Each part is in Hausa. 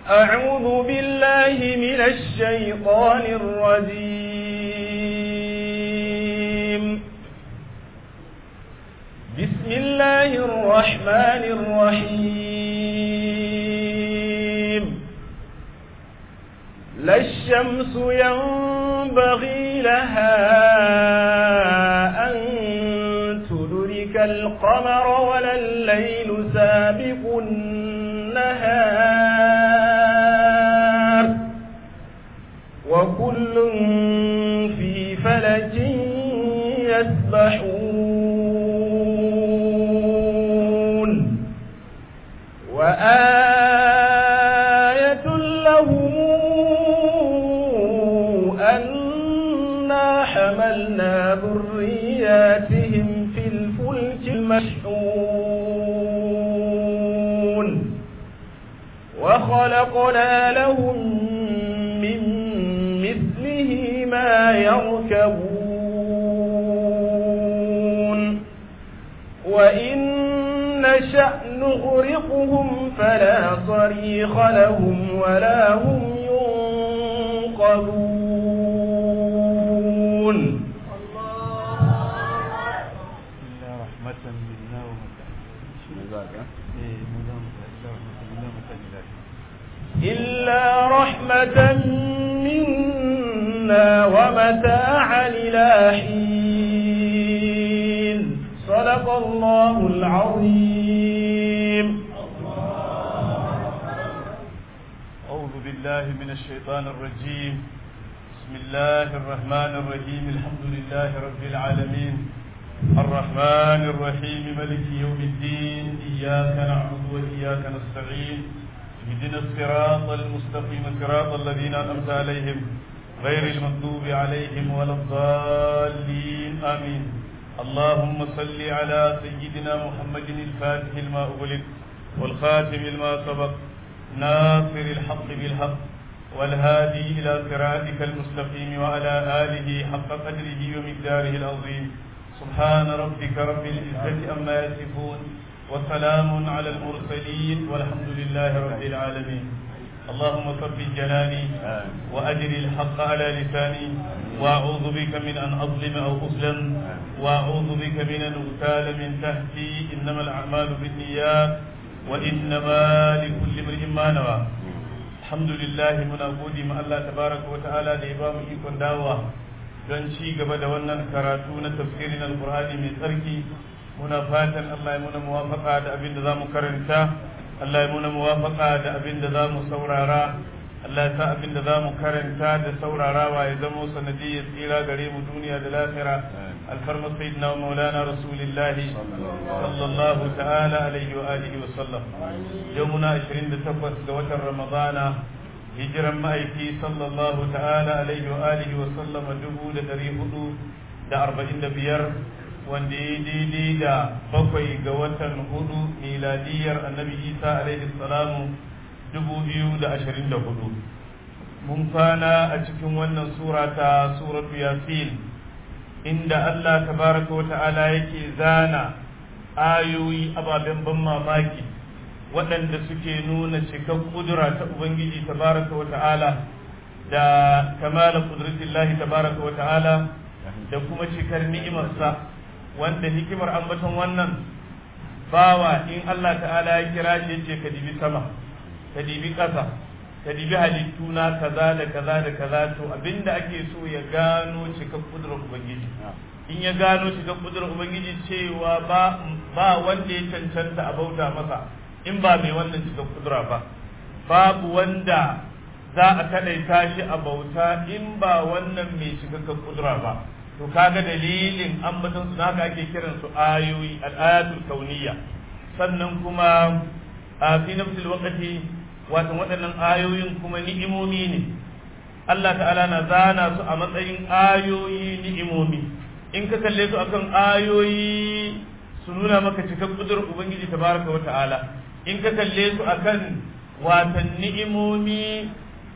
أعوذ بالله من الشيطان الرجيم بسم الله الرحمن الرحيم لا الشمس ينبغي لها أن تدرك القمر ولا الليل سابق النهار وكل في فلك يسبحون وآية لهم أنا حملنا ذرياتهم في الفلك المشحون وخلقنا لهم من مثله ما يركبون وإن نشأ نغرقهم فلا صريخ لهم ولا هم ينقذون إلا رحمة منا ومتاعا إلا رحمة منا ومتاعا إلى حين صدق الله العظيم أعوذ بالله من الشيطان الرجيم بسم الله الرحمن الرحيم الحمد لله رب العالمين الرحمن الرحيم ملك يوم الدين إياك نعبد وإياك نستعين اهدنا الصراط المستقيم صراط الذين أنعمت عليهم غير المغضوب عليهم ولا الضالين آمين اللهم صل على سيدنا محمد الفاتح لما أغلق والخاتم لما سبق ناصر الحق بالحق والهادي إلى صراطك المستقيم وعلى آله حق قدره ومقداره العظيم سبحان ربك رب العزة أما يصفون وسلام على المرسلين والحمد لله رب العالمين اللهم صف جناني وأجر الحق على لساني وأعوذ بك من أن أظلم أو أظلم وأعوذ بك من أن أغتال من تحتي إنما الأعمال بالنيات وإنما لكل امرئ ما نوى الحمد لله muna gode ma Allah tabaraka wa ta'ala da ya ba mu ikon dawowa don ci gaba da wannan karatu na tafsirin alqur'ani mai tsarki muna fatan Allah ya muna muwafaqa da abin da zamu karanta Allah ya muna muwafaqa da abin da zamu saurara Allah ya sa abin da zamu karanta da saurarawa ya zama sanadiyyar tsira gare mu duniya da lahira alfarma sayyidina wa maulana rasulillahi sallallahu ta'ala alaihi wa alihi wa sallam yau muna 28 ga watan ramadana hijiran ma'aiki sallallahu ta'ala alaihi wa alihi wa sallama dubu da dari hudu da arba'in da biyar wanda ya daidai da bakwai ga watan hudu miladiyar annabi isa alaihi salamu dubu biyu da ashirin da hudu mun kwana a cikin wannan sura ta suratu yasin inda allah tabaraka wa ta'ala yake zana ayoyi ababen ban mamaki waɗanda suke nuna cikar kudura ta ubangiji tabaraka wa ta'ala da kamala kudratillahi tabaraka wa ta'ala da kuma cikar ni'imarsa wanda hikimar ambaton wannan bawa in Allah ta'ala ya kira shi yace ka dibi sama ka dibi ƙasa ka dibi halittu na kaza da kaza da kaza to abinda ake so ya gano cikar kudurar ubangiji in ya gano cikar kudurar ubangiji cewa ba ba wanda ya cancanta a bauta masa in ba mai wannan cikar kudura ba babu wanda za a kadaita shi a bauta in ba wannan mai cikakken kudura ba to kaga dalilin ambaton su haka ake kiran su ayoyi al-ayatul kauniyya sannan kuma a fi nafsil waqti wato waɗannan ayoyin kuma ni'imomi ne Allah ta'ala na zana su a matsayin ayoyi ni'imomi in ka kalle su akan ayoyi su nuna maka cikan kudurar ubangiji tabaraka wa ta'ala in ka kalle su akan watan ni'imomi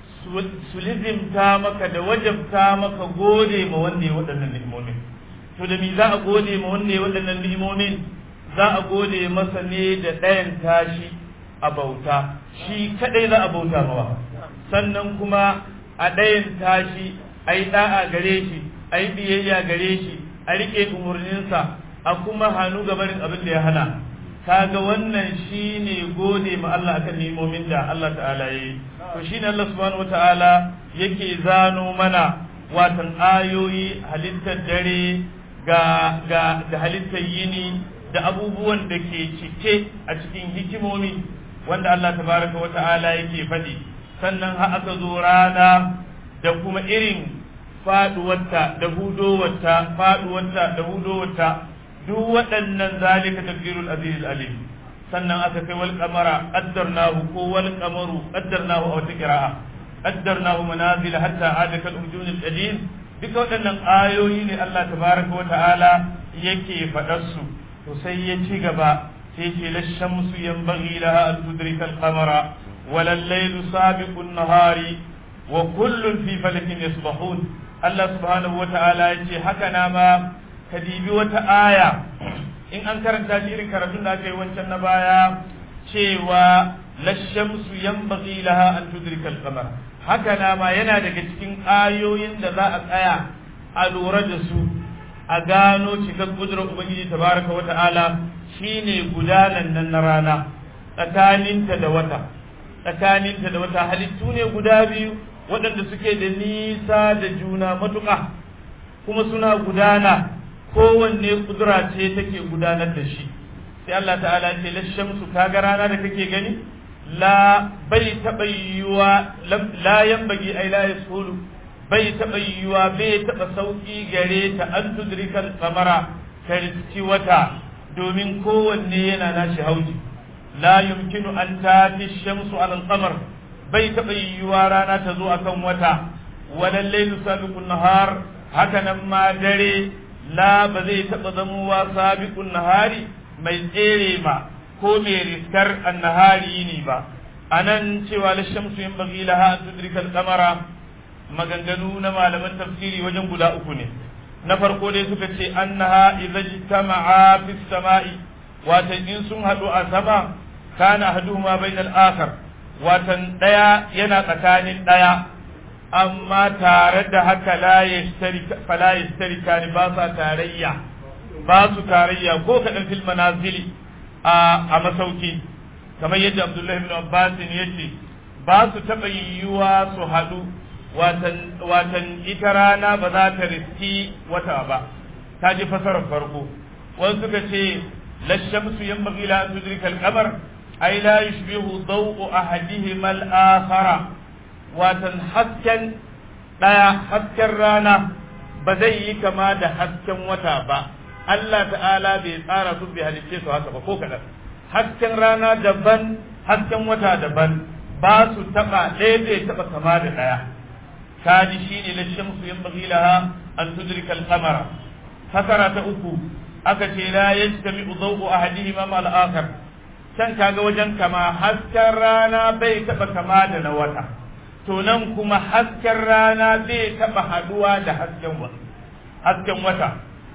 su lizimta maka da wajabta maka gode ma wanda ya waɗannan ni'imomin to da mi za a gode ma wanda ya waɗannan ni'imomin za a gode masa ne da ɗayan tashi a bauta shi kadai za a bauta mawa sannan kuma a ɗayan tashi a yi ɗa'a gare shi a yi biyayya gare shi a riƙe umarninsa a kuma hannu gabanin abin da ya hana kaga wannan shine gode ma Allah akan ni'imomin da Allah ta'ala yi to shine Allah subhanahu wata'ala yake zano mana watan ayoyi halittar dare ga ga da halittar yini da abubuwan da ke cike a cikin hikimomi wanda Allah tabaraka wata'ala yake faɗi sannan har aka zo rana da kuma irin faduwarta da hudowarta faduwarta da hudowarta duk waɗannan zalika tafsirul aziz alim sannan aka kai wal qamara qaddarnahu ko wal qamaru qaddarnahu aw tiqra'a qaddarnahu manazil hatta ada kal urjun al qadim duka waɗannan ayoyi ne Allah tabaraka wa ta'ala yake faɗar su to sai ya ci gaba sai ce la shamsu yanbaghi laha an tudrika al qamara wal laylu sabiqu an nahari wa kullun fi falakin yasbahun Allah subhanahu wa ta'ala ya ce haka na ma ka dibi wata aya in an karanta shi irin karatun da aka yi wancan na baya cewa lashamsu yanbaghi laha an tudrika al-qamar haka na ma yana daga cikin ayoyin da za a tsaya a lura da su a gano cikin kudurar ubangiji tabaraka wa ta'ala shine gudanan nan na rana tsakaninta da wata tsakaninta da wata halittu ne guda biyu waɗanda suke da nisa da juna matuƙa kuma suna gudana kowanne kudura ce take gudanar da shi sai Allah ta'ala ce la shamsu kaga rana da kake gani la bai taɓa yiwuwa la yambagi ai la yasulu bai taɓa yiwuwa bai taɓa sauƙi gare ta an tudrikal kamara ta riski wata domin kowanne yana nashi hauji la yumkinu an tati shamsu alal qamar bai taɓa yiwuwa rana ta zo akan wata walal laylu sabiqun nahar haka nan ma dare la ba zai taɓa zamowa sabiqun nahari mai tsere ma ko mai riskar annahari ne ba anan cewa la shamsu yin bagi laha an tudrika al-qamara maganganu na malaman tafsiri wajen guda uku ne na farko dai suka ce annaha idza jtama'a fi samai watan in sun hadu a sama kana haduhuma bainal akhar watan daya yana tsakanin daya amma tare da haka la yashtarika ni ba sa tarayya ba su tarayya ko kaɗan fil manazili a masauki kamar yadda abdullahi ibn abbas ya ce ba su taɓa yiwuwa su haɗu watan ita rana ba za ta riski wata ba ta ji fasarar farko wasu suka ce lashamsu yan bagila an tudrika al-qamar ay la yushbihu daw'u ahadihima al-akhara watan hasken ɗaya hasken rana ba zai yi kama da hasken wata ba Allah ta'ala bai tsara su bai halicce su haka ba ko kaɗan hasken rana daban hasken wata daban ba su taɓa ɗaya bai taɓa kama da ɗaya kaji shi ne la shamsu yan laha an tudrika al-qamara fasara ta uku aka ce la yajtami daw'u ahadihima ma al-akhar can kaga wajen kama hasken rana bai taɓa kama da na wata to nan kuma hasken rana zai taɓa haduwa da hasken wata hasken wata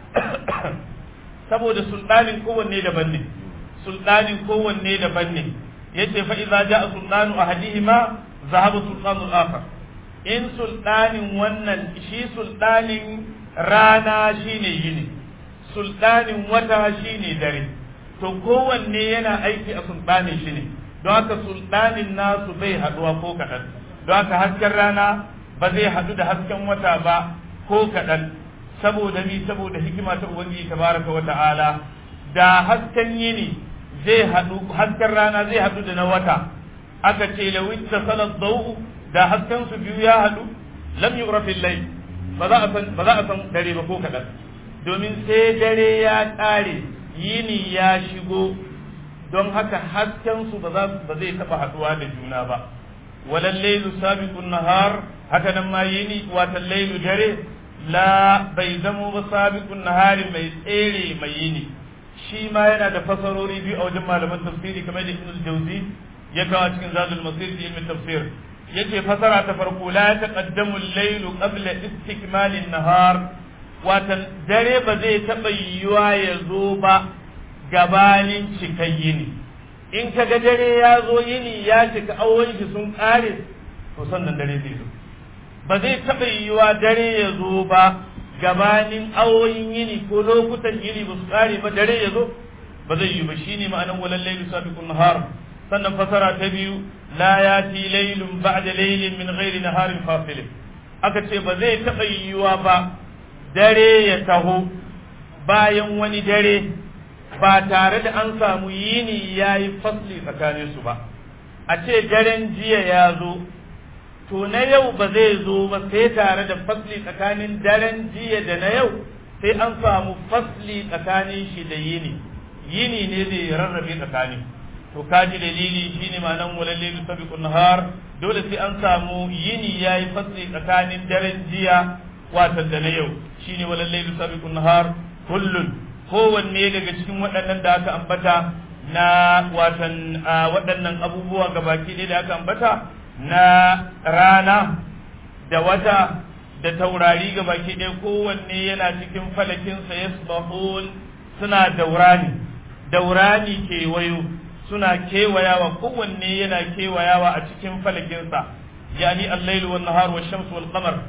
saboda sultanin kowanne daban ne sultanin kowanne daban ne yace fa idza jaa sultanu ahadihima zahaba sultanu al-akhar in sultanin wannan shi sultanin rana shine yini sultanin wata shine dare to kowanne yana aiki a sultanin shi ne don haka sultanin nasu bai haduwa ko kaɗan don haka hasken rana ba zai haɗu da hasken wata ba ko kaɗan saboda mi saboda hikima ta ubangiji tabaraka wa ta'ala da hasken yini zai haɗu hasken rana zai haɗu da na wata aka ce la witta salat dawu da hasken su biyu ya haɗu lam yu'raf al ba za a san ba za a san dare ba ko kaɗan domin sai dare ya ƙare yini ya shigo don haka hasken su ba zai taɓa haɗuwa da juna ba walal lailu sabiqun nahar haka nan ma yini watan lailu dare la bai zamo ba sabiqun nahari mai tsere mai yini shi ma yana da fasarori biyu a wajen malaman tafsiri kamar da Ibn Jauzi ya kawo cikin Zadul Masir da ilmin tafsir yace fasara ta farko la taqaddamu al-laylu qabla istikmal an-nahar watan dare ba zai taba yiwuwa ya zo ba gabanin cikayyini in ka ga dare ya zo yini ya cika awon shi sun kare to sannan dare zai zo ba zai taɓa yiwuwa dare ya zo ba gabanin awoyin yini ko lokutan yini ba su kare ba dare ya zo ba zai yi ba shine ma'anan walal layli sabiqun nahar sannan fasara ta biyu la yati laylun ba'da laylin min ghairi naharin fasil aka ce ba zai taɓa yiwuwa ba dare ya taho bayan wani dare ba tare da an samu yini ya yi fasli tsakanin su ba a ce daren jiya ya zo to na yau ba zai zo ba sai tare da fasli tsakanin daren jiya da na yau sai an samu fasli tsakanin shi da yini yini ne zai rarrabe tsakani to kaji dalili shine ma'anan walallil sabiqun nahar dole sai an samu yini yayi fasli tsakanin daren jiya wato da na yau shine walallil sabiqun nahar kullun kowanne daga cikin waɗannan da aka ambata na watan waɗannan abubuwa gabaki ɗaya da aka ambata na rana da wata da taurari gabaki ɗaya kowanne yana cikin falakinsa yasbahun suna daurani daurani kewayo suna kewayawa kowanne yana kewayawa a cikin falakinsa yani al-lailu wan nahar wash shamsu wal qamar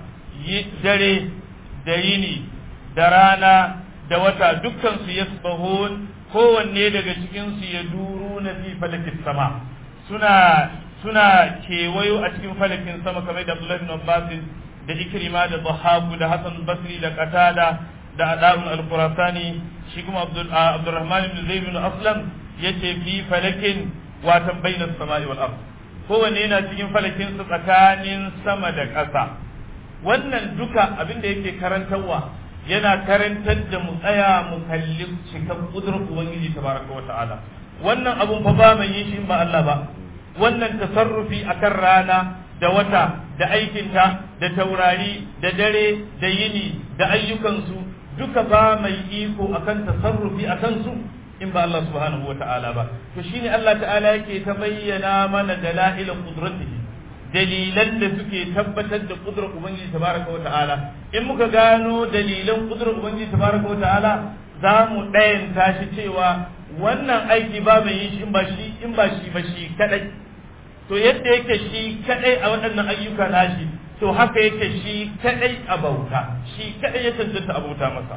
dare da yini da rana da wata dukkan su yasbahun kowanne daga cikin su ya duru na fi falakin sama suna suna kewayo a cikin falakin sama kamar da Abdullah bin Abbas da Ikrima da Dhahabu da Hassan Basri da Qatada da Adabun al-Qurasani shi kuma Abdul Abdurrahman ibn Zayd bin Aslam yace fi falakin watan bainas sama'i wal ard kowanne yana cikin falakin su tsakanin sama da ƙasa wannan duka abin da yake karantarwa yana karantar da mu tsaya mu kalli cikan kudurar ubangiji tabaraka wa ta'ala wannan abun fa ba mai yin shi ba Allah ba wannan tasarrufi akan rana da wata da aikinta da taurari da dare da yini da ayyukansu duka ba mai iko akan tasarrufi akan su in ba Allah subhanahu wa ta'ala ba to shine Allah ta'ala yake ta bayyana mana dalailin qudratihi dalilan da suke tabbatar da kudrar ubangiji tabaraka wa ta'ala in muka gano dalilan kudrar ubangiji tabaraka wa ta'ala za mu ɗayan tashi cewa wannan aiki ba mai yin shi in ba shi in ba shi ba shi kadai to yadda yake shi kadai a waɗannan ayyuka nashi to haka yake shi kadai a bauta shi kadai ya cancanta a bauta masa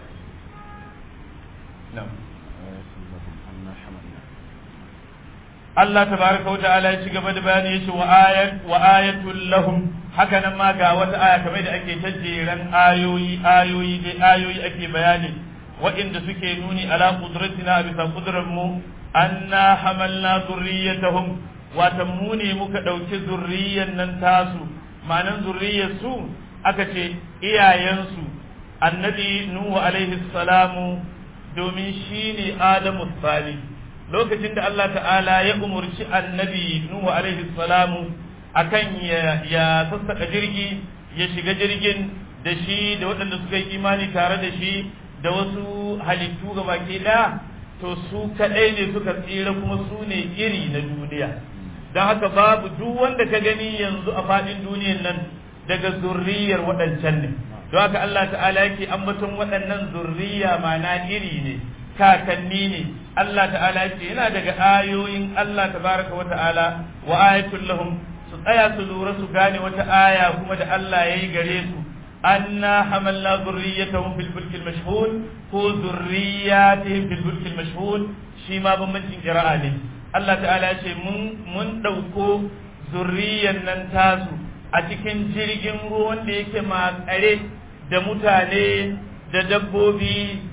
Allah tabaraka wa ta'ala ya ci gaba da bayani yace wa ayat wa ayatul lahum haka nan ma ga wata aya kamar da ake tajjeran ayoyi ayoyi dai ayoyi ake bayani waɗanda suke nuni ala qudratina bisa qudrar mu anna hamalna zurriyatahum wata mu ne muka ɗauki zurriyan nan tasu ma'anan zurriyar su aka ce iyayensu annabi nuhu alaihi salamu domin shine adamu salih lokacin da Allah ta'ala ya umurci annabi Nuhu alaihi salamu akan ya, ya sassaka jirgi ya shiga jirgin da shi da waɗanda suka yi imani tare da shi da wasu halittu ga baki ɗaya to su kaɗai ne suka tsira kuma su ne iri na duniya don haka babu duk wanda ka gani yanzu a faɗin duniyan nan daga zurriyar waɗancan ne don haka Allah ta'ala yake ambaton waɗannan zurriya mana iri ne kakanni ne Allah ta'ala ce yana daga ayoyin Allah tabaraka wa ta'ala wa ayatul lahum su tsaya su lura su gane wata aya kuma da Allah ya yi gare su anna hamalna zurriyatahum fil fulkil mashhun ko zurriyatihim fil fulkil mashhun shi ma bambancin qira'a ne Allah ta'ala ce mun mun dauko zurriyan nan tasu a cikin jirgin ruwan da yake makare da mutane da dabbobi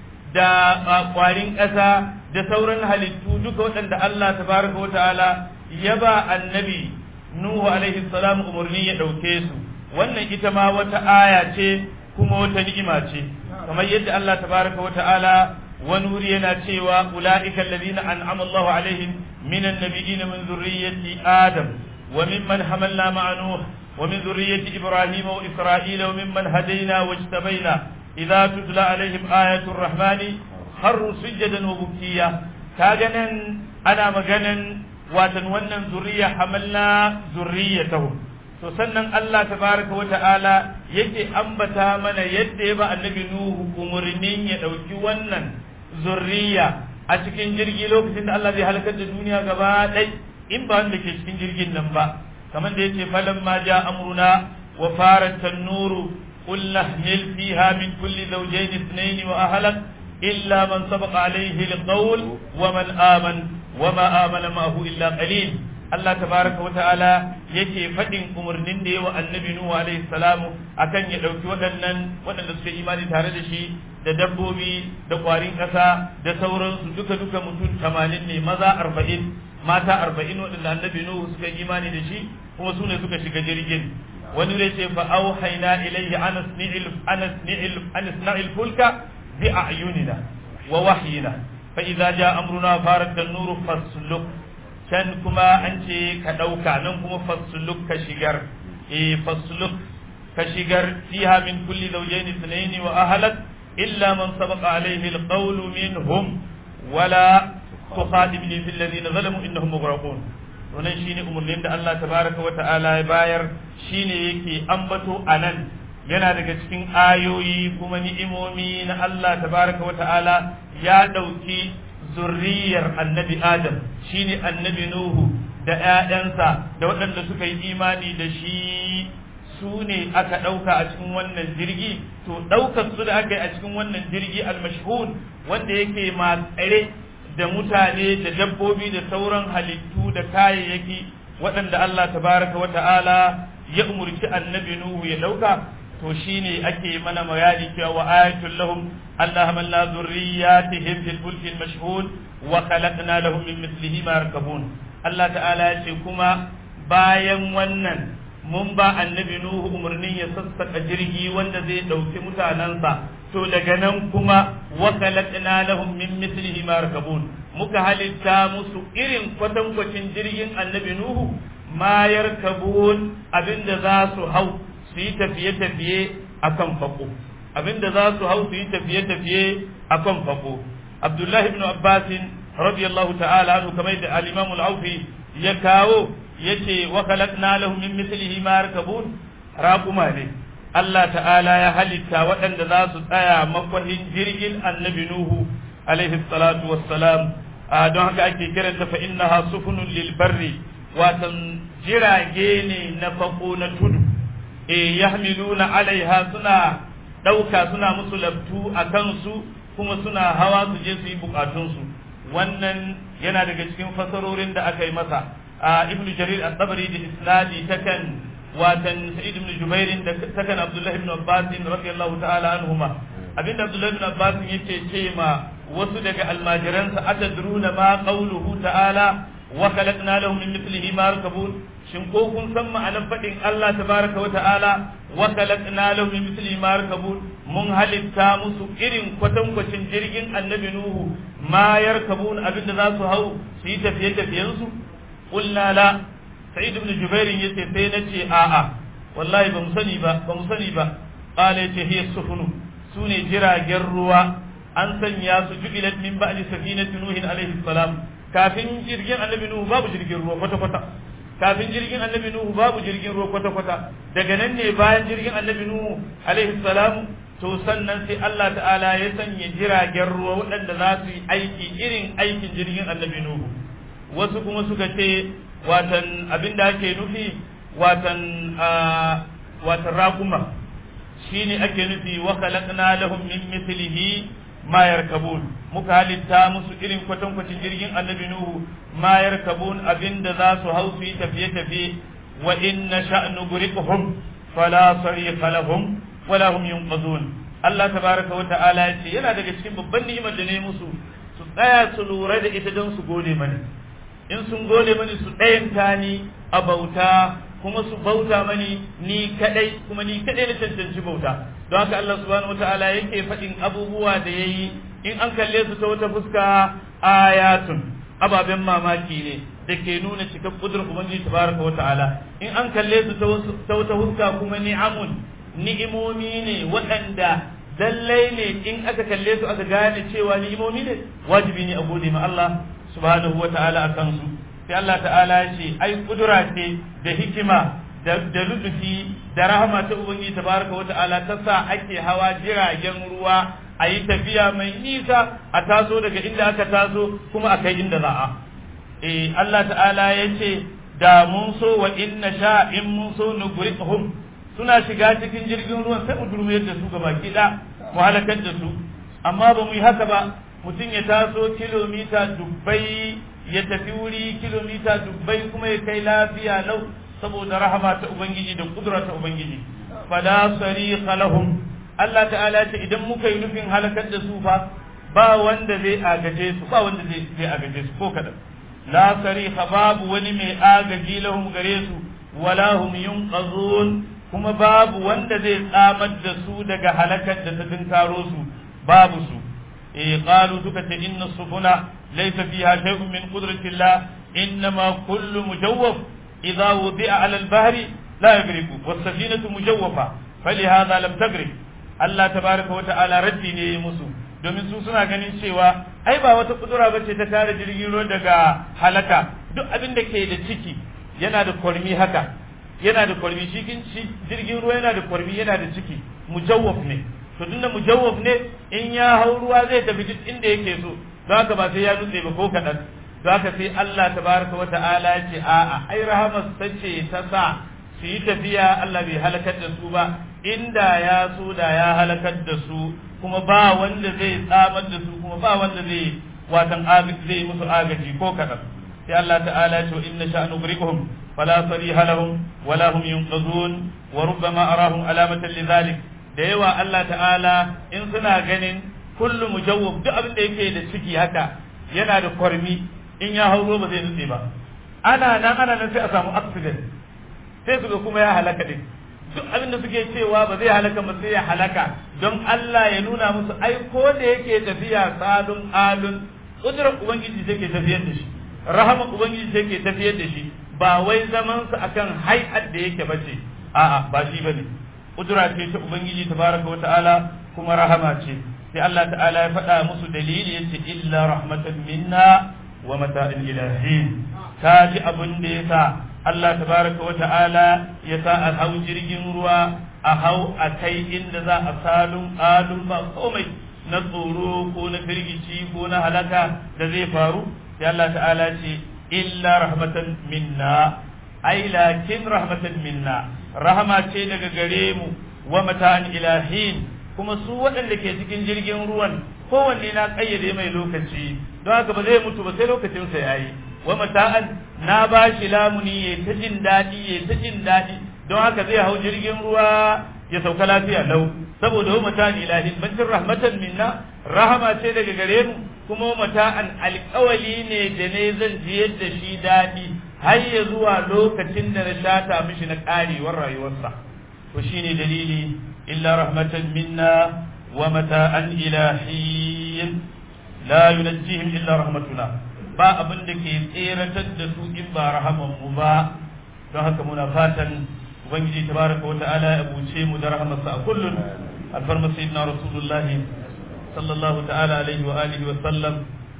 da kwarin ƙasa da sauran halittu duka waɗanda Allah tabaraka wa ta'ala ya ba annabi Nuhu alaihi salam umarni ya ɗauke su wannan ita ma wata aya ce kuma wata ni'ima ce kamar yadda Allah tabaraka wa ta'ala wani wuri yana cewa ula'ika alladhina an'ama Allahu alaihim minan nabiyyin min zurriyyati Adam wa mimman hamalna ma'a Nuh wa min zurriyyati Ibrahim wa Isra'ila wa mimman hadaina wajtabaina idza tutla alaihim ayatul rahmani harru sujadan wa bukiya kaga nan ana maganan watan wannan zuriya hamalna zurriyatahum to sannan Allah tabaraka wa ta'ala yake ambata mana yadda ya ba annabi nuhu umurnin ya dauki wannan zurriya a cikin jirgi lokacin da Allah zai halakar da duniya gaba ɗai in ba wanda ke cikin jirgin nan ba kamar da yace falan ma ja amruna wa farat tanuru qul nahmil fiha min kulli zawjayn ithnayn wa ahlak illa man sabaqa alayhi alqawl wa man aman wa ma amana ma'ahu illa qalil Allah tabaraka wata'ala yake faɗin umarnin da yawa annabi Nuhu alaihi salamu akan ya ɗauki waɗannan waɗanda suka imani tare da shi da dabbobi da ƙwarin ƙasa da sauransu duka duka mutum tamanin ne maza arba'in mata arba'in waɗanda annabi Nuhu suka imani da shi kuma su ne suka shiga jirgin wani ne ce fa auhayna ilayhi anas ni'il anas ni'il anas na'il fulka bi a'yunina wa wahyina fa idza jaa amruna farat an-nur fasluk can kuma an ce ka ɗauka nan kuma fasluk ka shigar eh fasluk ka shigar fiha min kulli zawjayn ithnayn wa ahlak illa man sabaqa alayhi alqawl minhum wala tuqadimni fil ladina zalamu innahum mughraqun wannan shine umurnin da Allah tabaraka wa ta'ala ya bayar shine yake ambato anan yana daga cikin ayoyi kuma ni'imomi na Allah tabaraka wa ta'ala ya dauki zurriyar annabi Adam shine annabi Nuhu da ‘ya'yansa da waɗanda suka yi imani da shi su ne aka ɗauka a cikin wannan jirgi to ɗaukar su da aka yi a cikin wannan jirgi almashhud wanda yake matsare da mutane da dabbobi da sauran halittu da kayayyaki waɗanda Allah tabaraka wa ta'ala ya umurci annabi Nuhu ya ɗauka to shine ake mana bayani cewa wa ayatul lahum Allah hamalna zurriyatihim fil fulki mashhud wa khalaqna lahum min mithlihi ma yarkabun Allah ta'ala ya ce kuma bayan wannan mun ba annabi Nuhu umarnin ya sassaka jirgi wanda zai dauki mutanansa to daga nan kuma wa khalaqna lahum min mithlihi ma yarkabun muka halitta musu irin kwatankwacin jirgin annabi Nuhu ma yarkabun abinda za su hau su yi tafiye-tafiye a kan fako abinda za su hau su yi tafiye-tafiye a kan fako abdullahi ibn abbasin radiyallahu ta'ala anhu kamar da al-imam al-aufi ya kawo yace wa khalaqna lahum min mithlihi ma yarkabun raquma ne Allah ta'ala ya halitta waɗanda za su tsaya makwahin jirgin annabi nuhu alaihi salatu wassalam don haka ake kiranta fa innaha sufunun lil barri watan jirage ne na fako na tudu e yahmiluna alaiha suna ɗauka suna musu labtu a kansu kuma suna hawa su je su yi bukatunsu wannan yana daga cikin fasarorin da aka yi masa a ibn jarir at-tabari da isnadi takan watan sa'id ibn jubair da takan abdullah ibn abbas radiyallahu ta'ala anhuma abinda abdullah ibn abbas yake ce ma wasu daga almajiransa atadruna ma qawluhu ta'ala wa khalaqna lahum min mithlihi ma yarkabun shin ko kun san ma'anar faɗin Allah tabaraka wa ta'ala wa khalaqna lahum min mithlihi ma yarkabun mun halitta musu irin kwatankwacin jirgin annabi nuhu ma yarkabun abinda za su hau su yi tafiye tafiyen su qulna la sa'id ibn jubair yace sai nace a'a wallahi ba mu sani ba ba mu sani ba qala yace hiya sufunu sune jiragen ruwa an sanya su jubilat min ba'di safinati nuhin alaihi salam kafin jirgin annabi nuhu babu jirgin ruwa kwata kwata kafin jirgin annabi nuhu babu jirgin ruwa kwata kwata daga nan ne bayan jirgin annabi nuhu alaihi salam to sannan sai Allah ta'ala ya sanya jiragen ruwa waɗanda za su yi aiki irin aikin jirgin annabi nuhu wasu kuma suka ce watan abin da ake nufi watan watan rakuma shine ake nufi wa khalaqna lahum min mithlihi ma yarkabun muka halitta musu irin kwatankwacin jirgin annabi nuhu ma yarkabun abinda za su hau su yi tafiye tafiye wa inna sha'nu guriqhum fala sariqa lahum wala hum yunqazun Allah tabaraka wa ta'ala ya ce yana daga cikin babban ni'imar da ne musu su tsaya su lura da ita don su gode mani in sun gode mani su ɗayanta ni a bauta kuma su bauta mani ni kadai kuma ni kadai na cancanci bauta don haka Allah subhanahu wataala yake faɗin abubuwa da yayi in an kalle su ta wata fuska ayatun ababen mamaki ne da ke nuna cikar kudurin ubangiji tabaraka wataala in an kalle su ta wata fuska kuma ni'amun ni'imomi ne waɗanda lallai ne in aka kalle su aka gane cewa ni'imomi ne wajibi ne a gode ma Allah subhanahu wataala akan su sai Allah ta'ala ya ce ai kudura ce da hikima da da lutufi da rahama ta ubangiji tabaraka wa ta'ala ta sa ake hawa jiragen ruwa a yi tafiya mai nisa a taso daga inda aka taso kuma a kai inda za a eh Allah ta'ala ya ce da mun so wa inna sha in mun so nugriqhum suna shiga cikin jirgin ruwan sai mu durmuyar da su gaba da mu halakar da su amma ba mu yi haka ba mutum ya taso kilomita dubbai ya tafi wuri kilomita dubbai kuma ya kai lafiya lau saboda rahama ta ubangiji da kudura ta ubangiji fala sariqa lahum Allah ta'ala ce idan muka yi nufin halakar da su fa ba wanda zai agaje su ba wanda zai zai agaje su ko kadan la sariqa babu wani mai agaji lahum gare su wala hum yunqazun kuma babu wanda zai tsamar da su daga halakar da ta dinkaro su babu su eh qalu suka ce inna subula laysa fiha shay'un min qudratillah innama kullu mujawwaf idha wudi'a 'ala al-bahri la yagriqu was-safinatu mujawwafa falihadha lam tagrib Allah tabaraka wa ta'ala raddi ne musu domin su suna ganin cewa ai ba wata kudura bace ta kare jirgin ruwa daga halaka duk abin da ke da ciki yana da kwarmi haka yana da kwarmi cikin jirgin ruwa yana da kwarmi yana da ciki mujawwaf ne to tunda mujawwaf ne in ya hau ruwa zai tafi duk inda yake so don haka ba sai ya nutse ba ko kaɗan don haka sai Allah tabaraka wa ta'ala ya ce a'a ai rahamar sace ta sa su yi tafiya Allah bai halakar da su ba inda ya so da ya halakar da su kuma ba wanda zai tsamar da su kuma ba wanda zai watan zai musu agaji ko kaɗan sai Allah ta'ala ya ce inna sha'nu griqhum fala sariha lahum wala hum yunqazun wa rubbama arahum alamatan lidhalik da yawa Allah ta'ala in suna ganin kullu mujawwab duk abin da yake da ciki haka yana da kwarmi in ya hauro ba zai nutse ba ana nan ana nan sai a samu accident sai su ga kuma ya halaka din duk abin da suke cewa ba zai halaka ba sai ya halaka don Allah ya nuna musu ai ko da yake tafiya salun alun kudrar ubangiji take tafiyar da shi rahama ubangiji take tafiyar da shi ba wai zaman su akan hay'at da yake bace a'a ba shi bane kudura ce ta ubangiji tabaraka wa ta'ala kuma rahama ce sai Allah ta'ala ya faɗa musu dalili yace illa rahmatan minna wa mata'in ilahin ta ji abin da yasa Allah tabaraka wa ta'ala ya sa a hau jirgin ruwa a hau a kai inda za a salun alun ba komai na tsoro ko na firgici ko na halaka da zai faru sai Allah ta'ala ce illa rahmatan minna ai lakin rahmatan minna rahama ce daga gare mu wa mata'an ilahin kuma su waɗanda ke cikin jirgin ruwan kowanne na ƙayyade mai lokaci don haka ba zai mutu ba sai lokacinsa ya yi wa mata'an na ba shi lamuni ya ta jin daɗi ya ta jin daɗi don haka zai hau jirgin ruwa ya sauka lafiya lau saboda wa mata'an ilahin bancin rahmatan minna rahama ce daga gare mu kuma wa mata'an alƙawali ne da ne zan jiyar da shi daɗi har ya zuwa lokacin da na shata mishi na ƙarewar rayuwarsa to shine dalili illa rahmatan minna wa mata'an ilahin la yunajjihim illa rahmatuna ba abin da ke tseratar da su in ba rahaman mu ba don haka muna fatan ubangiji tabaraka wa ta'ala ya buce mu da rahamarsa a kullun alfarma sayyidina rasulullah sallallahu ta'ala alaihi wa alihi wa sallam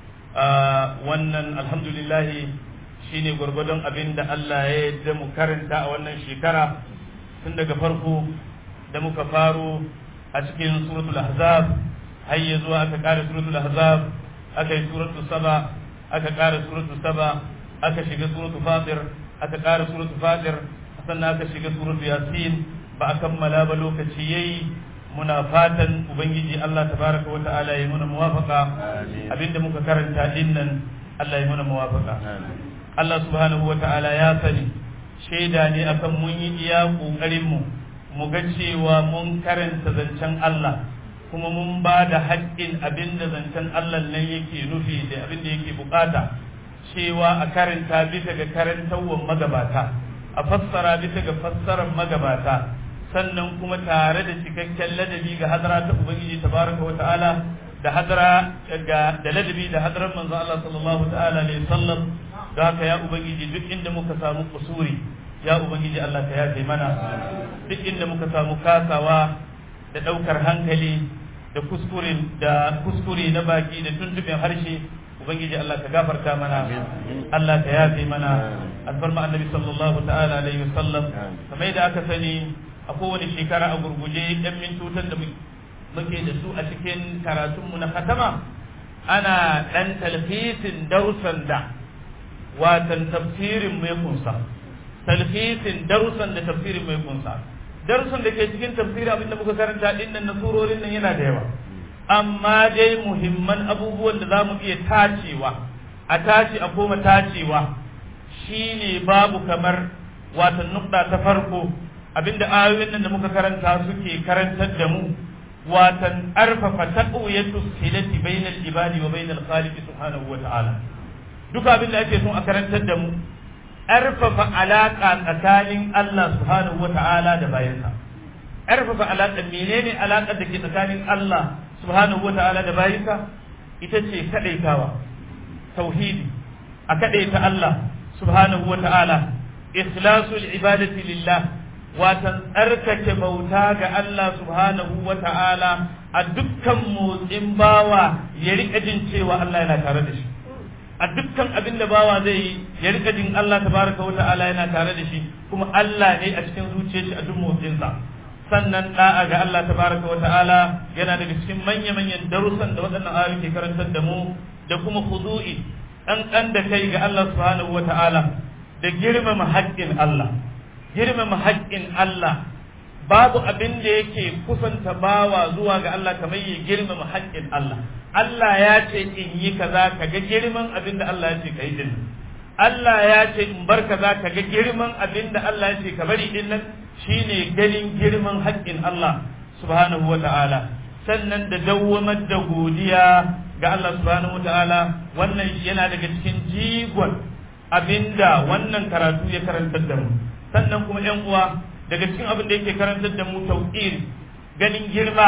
wannan alhamdulillah shine gwargwadon abin da Allah ya yarda mu karanta a wannan shekara tun daga farko da muka faro a cikin suratul ahzab har ya zuwa aka kare suratul ahzab aka yi suratul saba aka kare suratul saba aka shiga suratul fatir aka kare suratul fatir sannan aka shiga suratul yasin ba a kammala ba lokaci yayi muna fatan ubangiji Allah tabaraka wa ta'ala ya muna muwafaqa abinda muka karanta dinnan Allah ya muna muwafaqa Allah subhanahu wa ta'ala ya sani shaida ne akan mun yi iya kokarin mu mu ga cewa mun karanta zancen Allah kuma mun ba da haƙƙin abin da zancen Allah nan yake nufi da abin da yake bukata cewa a karanta bisa ga karantawan magabata a fassara bisa ga fassarar magabata sannan kuma tare da cikakken ladabi ga hadara ta ubangiji tabaraka wa ta'ala da hadara ga da ladabi da hadarar manzo Allah sallallahu ta'ala alaihi sallam da haka ya ubangiji duk inda muka samu kusuri ya ubangiji Allah ka yafe mana duk inda muka samu kasawa da daukar hankali da kuskure da kuskure na baki da tuntuɓin harshe ubangiji Allah ka gafarta mana Allah ka yafe mana alfarma annabi sallallahu ta'ala alaihi wasallam kamar da aka sani a kowane shekara a gurguje yan mintutan da muke da su a cikin karatunmu na katama ana ɗan talfisin darussan da watan tafsirin mai kunsa talfisin darussan da tafsirin mai kunsa darussan da ke cikin tafsiri abinda muka karanta din nan na surorin nan yana da yawa amma dai muhimman abubuwan da za mu iya tacewa a tace a koma tacewa shine babu kamar watan nukta ta farko abinda ayoyin nan da muka karanta suke karantar da mu watan arfafa taqwiyatu silati bainal ibadi wa bainal khaliq subhanahu wa ta'ala duka abinda ake son a karantar da mu arfafa alaka tsakanin Allah subhanahu wa ta'ala da bayansa arfafa alaka menene alakar da ke tsakanin Allah subhanahu wa ta'ala da bayansa ita ce kadaitawa tauhidi a kadaita Allah subhanahu wa ta'ala ikhlasul ibadati lillah watan tsarkake bauta ga Allah subhanahu wa ta'ala a dukkan motsin bawa ya rika jin cewa Allah yana tare da shi a dukkan abin da bawa zai yi ya rika jin Allah tabaraka wa ta'ala yana tare da shi kuma Allah ne a cikin zuciyar shi a duk motsinsa sannan da'a ga Allah tabaraka wa ta'ala yana daga cikin manya-manyan darussan da waɗannan ayoyi ke karantar da mu da kuma khudu'i ɗan da kai ga Allah subhanahu wa ta'ala da girmama haƙƙin Allah girmama haƙƙin Allah babu abin da yake kusanta bawa zuwa ga Allah kamar ya girmama haƙƙin Allah Allah ya ce in yi kaza ka ga girman abin da Allah ya ce ka yi din Allah ya ce in bar kaza ka ga girman abin da Allah ya ce ka bari din nan shine ganin girman haƙƙin Allah subhanahu wa ta'ala sannan da dawwamar da godiya ga Allah subhanahu wa ta'ala wannan yana daga cikin jigon abinda wannan karatu ya karantar da mu sannan kuma yan uwa daga cikin abin da yake karantar da mu tauqir ganin girma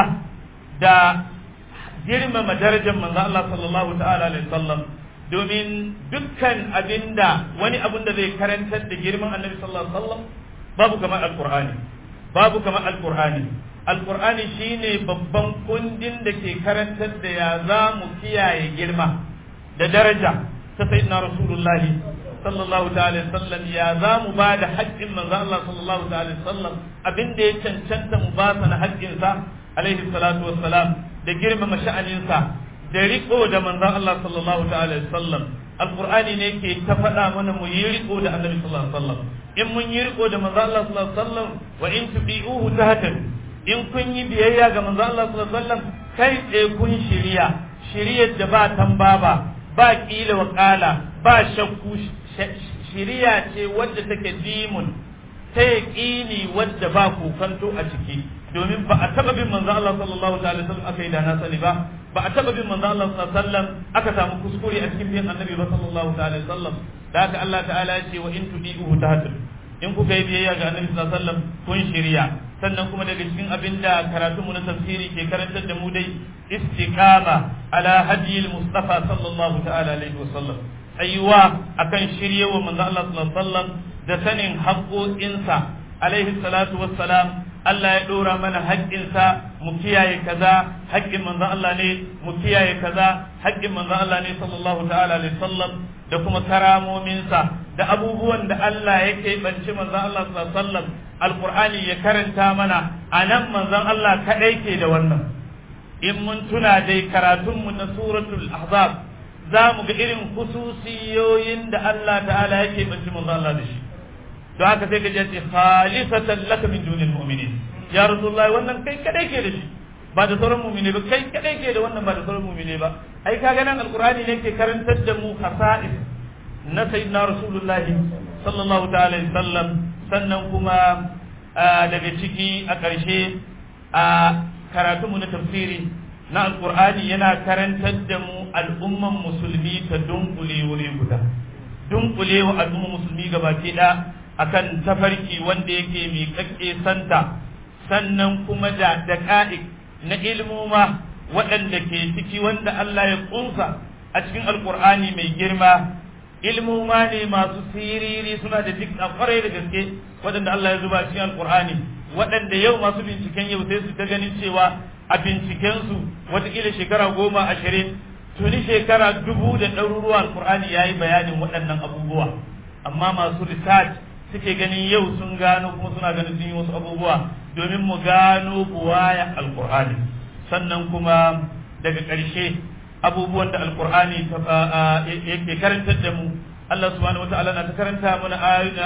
da girmama darajar manzo Allah sallallahu ta'ala alaihi wasallam domin dukkan abinda wani abin da zai karantar da girman annabi sallallahu alaihi wasallam babu kamar alqur'ani babu kamar alqur'ani alqur'ani shine babban kundin da ke karantar da ya za mu kiyaye girma da daraja ta sayyidina rasulullahi sallallahu ta'ala sallam ya za mu ba da haƙƙin manzo Allah sallallahu ta'ala sallam abin da ya cancanta mu ba sa na haƙƙin sa alaihi salatu wassalam da girmama sha'anin sa da riko da manzo Allah sallallahu ta'ala sallam alqur'ani ne ke ta faɗa mana mu yi riko da annabi sallallahu alaihi wasallam in mun yi riko da manzo Allah sallallahu alaihi wasallam wa in tubi'uhu tahtadu in kun yi biyayya ga manzo Allah sallallahu alaihi wasallam kai tsaye kun shiriya shiriyar da ba tambaba ba kila wa kala ba shakku shiriya ce wadda take dimun ta yaƙini wadda ba kokanto a ciki domin ba a taɓa bin manzo Allah sallallahu ta'ala sallam aka yi da na sani ba ba a taɓa bin manzo Allah sallallahu sallam aka samu kuskure a cikin bin annabi ba sallallahu ta'ala sallam da haka Allah ta'ala ya ce wa in tudihu tahtadu in kuka yi biyayya ga annabi sallallahu alaihi wasallam kun shirya sannan kuma daga cikin abin da karatunmu na tafsiri ke karantar da mu dai istiqama ala hadiyil mustafa sallallahu ta'ala alaihi wasallam ayyuwa akan shiryewa manzo Allah sallallahu alaihi wasallam da sanin haƙoƙinsa alaihi salatu wassalam Allah ya ɗora mana haƙƙinsa mu kiyaye kaza haƙƙin manzon Allah ne mu kiyaye kaza haƙƙin manzon Allah ne sallallahu ta'ala alaihi wasallam da kuma karamominsa da abubuwan da Allah ya keɓanci manzon Allah sallallahu alaihi wasallam alqur'ani ya karanta mana anan manzon Allah kadai ke da wannan in mun tuna dai karatunmu na suratul ahzab za mu ga irin khususiyoyin da Allah ta'ala ya keɓanci manzon Allah da shi don haka sai ka je ce khalisatan laka min dunil mu'minin ya rasulullahi wannan kai kadai ke da shi ba da sauran mu'mine ba kai kadai ke da wannan ba da sauran mu'mine ba ai kaga nan alqur'ani ne ke karantar da mu khasa'is na sayyidina rasulullahi sallallahu ta'ala alaihi wasallam sannan kuma daga ciki a ƙarshe a karatunmu na tafsiri na alqur'ani yana karantar da mu al'umman musulmi ta dunkule wuri guda dunkule wa al'umman musulmi gabaki ɗaya akan tafarki wanda yake miƙaƙƙe santa sannan kuma da daƙa'iq na ilmuma waɗanda ke ciki wanda Allah ya ƙunsa a cikin alƙur'ani mai girma ilmuma ne masu siriri suna da duk a ƙwarai da gaske waɗanda Allah ya zuba cikin alƙur'ani waɗanda yau masu binciken yau sai su ta ganin cewa a bincikensu watakila shekara goma ashirin tuni shekara dubu da ɗaruruwa alƙur'ani ya yi bayanin waɗannan abubuwa amma masu research suke ganin yau sun gano kuma suna ganin sun yi wasu abubuwa domin mu gano buwaya alkur'ani sannan kuma daga ƙarshe abubuwan da alkur'ani yake karantar da mu Allah subhanahu wata'ala na ta karanta mana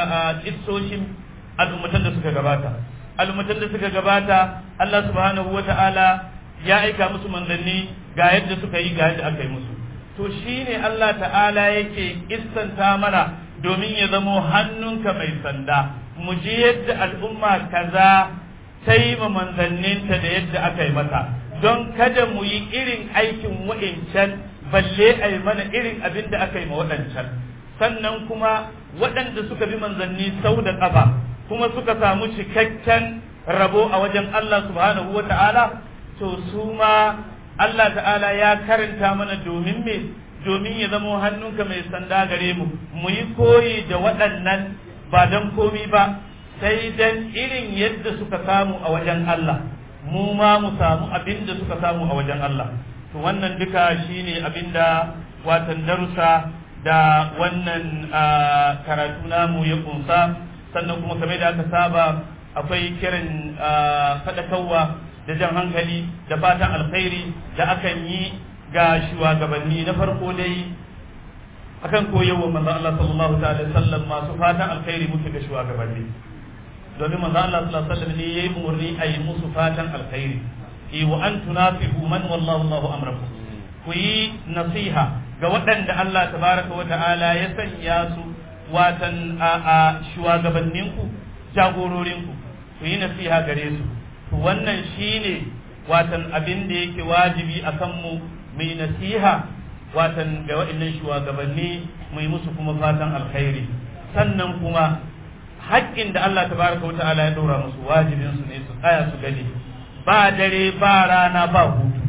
a kissoshin al'ummatan da suka gabata al'ummatan da suka gabata Allah subhanahu wata'ala ya aika musu manzanni ga yadda suka yi ga yadda aka yi musu to shine Allah ta'ala yake kissanta mana domin ya zamo hannunka mai sanda mu ji yadda al'umma kaza ta yi ma manzanninta da yadda aka yi mata don kada mu yi irin aikin wa'incan balle a yi mana irin abin da aka yi ma waɗancan sannan kuma waɗanda suka bi manzanni sau da ƙafa kuma suka samu cikakken rabo a wajen Allah subhanahu wa ta'ala to su ma Allah ta'ala ya karanta mana domin me domin ya zamo hannunka mai sanda gare mu mu yi koyi da waɗannan ba don komi ba sai dan irin yadda suka samu a wajen Allah mu ma mu samu abin da suka samu a wajen Allah to wannan duka shine abin da watan darussa da wannan karatu namu ya kunsa sannan kuma kamar da aka saba akwai kiran faɗakarwa da jan hankali da fatan alkhairi da akan yi ga shugabanni na farko dai akan koyarwa manzo Allah sallallahu ta'ala sallam masu fatan alkhairi muke ga shugabanni domin manzo Allah sallallahu alaihi wasallam ne yayi umurni a yi musu fatan alkhairi i wa an tunafihu man wallahu Allahu amrakum ku yi nasiha ga waɗanda Allah tabaraka wa ta'ala ya sanya su watan a a shugabanninku jagororinku ku yi nasiha gare su to wannan shine watan abin da yake wajibi akan mu mai nasiha watan ga waɗannan shugabanni mu yi musu kuma fatan alkhairi sannan kuma haƙƙin da Allah tabaraka wa ta'ala ya ɗora musu wajibin su ne su tsaya su gani ba dare ba rana ba hutu